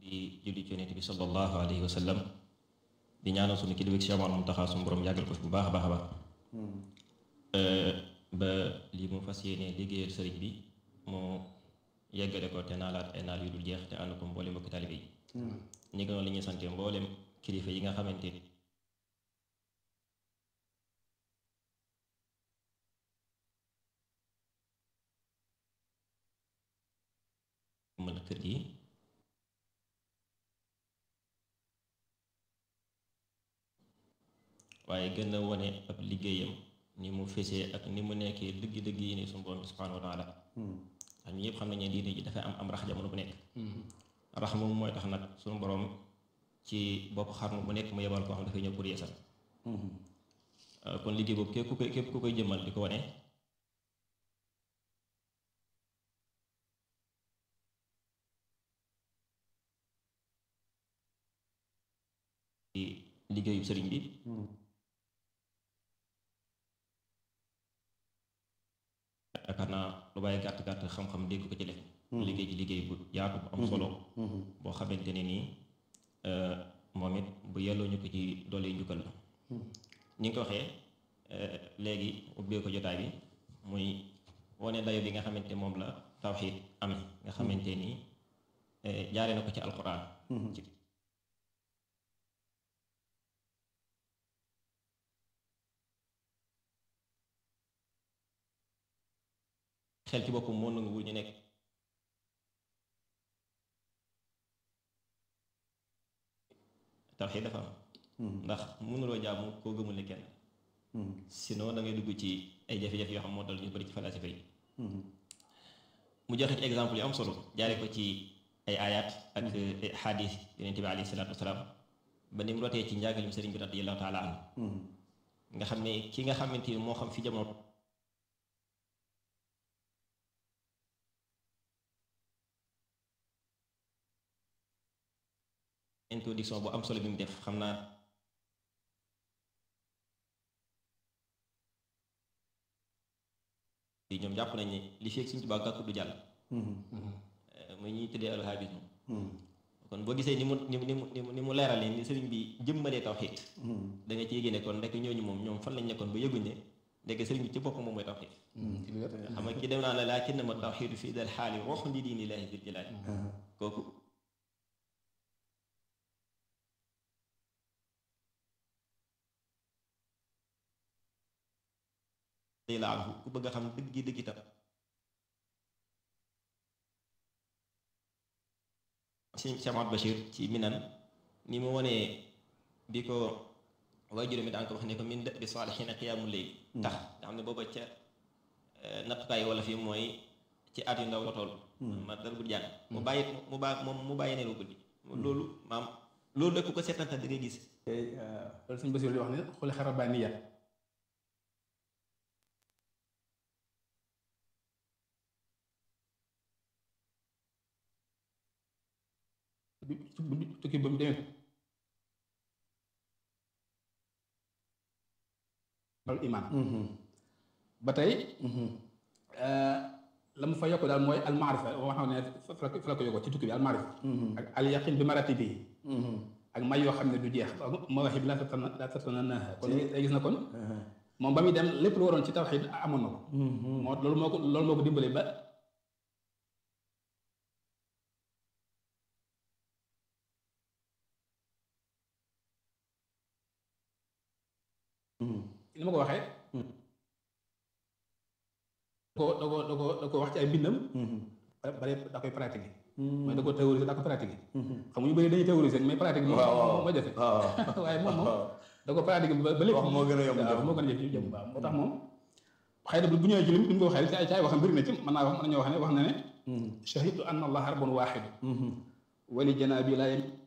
di julli ci yonent bi sallallahu alayhi wa sallam di ñaanal sunu kilifa Cheikh Mouhamadou Mountakha sunu borom yàggal ko fi bu baax a baax a baax ba lii mu fas yéene liggéeyal sëriñ bi mu yeggale ko te naalaat ay naal yu dul jeex te ànd ko mboolem mbokki taalibe yi ñi ngi noonu la ñuy sante mboolem kilifa yi nga xamante ni mën kër gi waaye gën a wane ab liggéeyam ni mu fesee ak ni mu nekkee dëgg-dëgg yi ni suñu borom bi subhaanahu wa taala ndax ñu yëpp xam nañ ne diine ji dafay am am rax jamono bu nekk rax moom mooy tax nag suñu borom ci bopp xarnu bu nekk mu yebal koo xam dafay ñëw pour yeesal kon liggéey boobu képp ku koy képp ku koy jëmmal di ko wane liggéeyu sëriñ bi yaakaar naa lu bàyyi gàtt gàtt xam-xam dégg ko ci def liggéey ci liggéey bu yaatu bu am solo boo xamante ne nii moom it bu yelloo ñu ko ci doole njukkal la ñi nga ko waxee léegi ubbee ko jotaay bi muy wane dayo bi nga xamante moom la tawxiid am nga xamante ni jaare na ko ci alquran xel ci boppam moo nanguwul ñu nekk tawxiid dafa am ndax mënuloo jaamu koo gëmul ne kenn sinon da ngay dugg ci ay jafe-jafe yoo xam moo dal ñu bari ci falasifa yi mu joxe ci exemple yu am solo jaare ko ci ay ayat ak xadis yonente bi alayhi salaatu wasalaam ba ni mu rotee ci njàngalim sëriñ bi radiyallahu taala anhu nga xam ne ki nga xamante ni moo xam fi jamono introduction bu am solo bi mu def xam naa ñoom jàpp nañ ne li fi ak Sëriñ Tuubaa gàkku du jàll muy ñuy tuddee alhabisme kon boo gisee ni mu ni mu ni mu ni mu leeralee ni sëriñ bi jëmmalee tawxiid da nga ci yéege ne kon ndekk ñooñu moom ñoom fan lañ nekkoon ba yëguñ ne ndekk sëriñ bi ci boppam moom mooy tawxiid xam nga ki dem naa la laa kenn ma tawxiidu fii dal xaali roxu ndi diini laahi zil jalaali kooku day la anhu ku bëgg a xam dëgg dëgg itam sëñ Cheikh Ahmad Bachir ci minan ni mu wonee bi ko waaye juróomi daan ko wax ne ko min dëbi saalihiina qiyaamu layl tax nga xam ne booba ca nattukaay wala fii mooy ci at yu ndaw la toll ma dara guddi jàng mu bàyyi mu baa moom mu bàyyi neelu guddi loolu maam loolu rek ku ko seetantal da ngay gis loolu sëñ Bachir li wax ne xuli xara baa niya tukki ba mu demee al iman ba tey la mu fa yokk daal mooy almaarifa wax xam ne fa la ko yokkoo ci tukki bi almaarifa ak al yaqin bi marati bi ak may yoo xam ne du jeex ma waxi bi laa tatana laa tatana na kon day gis na kon moom ba muy dem lépp lu waroon ci tawxiid amoon na ko moo loolu moo ko loolu moo ko dimbale ba ni ma ko waxee da ko da ko da ko da ko wax ci ay bindam bare da koy pratiquer mooy da ko théoriser da ko pratiquer xam nga ñu bëri dañuy théoriser mais pratique moom moo jafe waaye moom moom da ko pratiquer ba lépp moo gën a yomb waaw moo gën a jëf jëm waaw moo tax moom xëy na bu ñëwee ci lim bi ñu ko waxee ci ay ci ay waxam bëri na ci mën naa wax mën nañoo wax ne wax na ne shahidtu anna allah rabbun waaxidu wali janaabi laa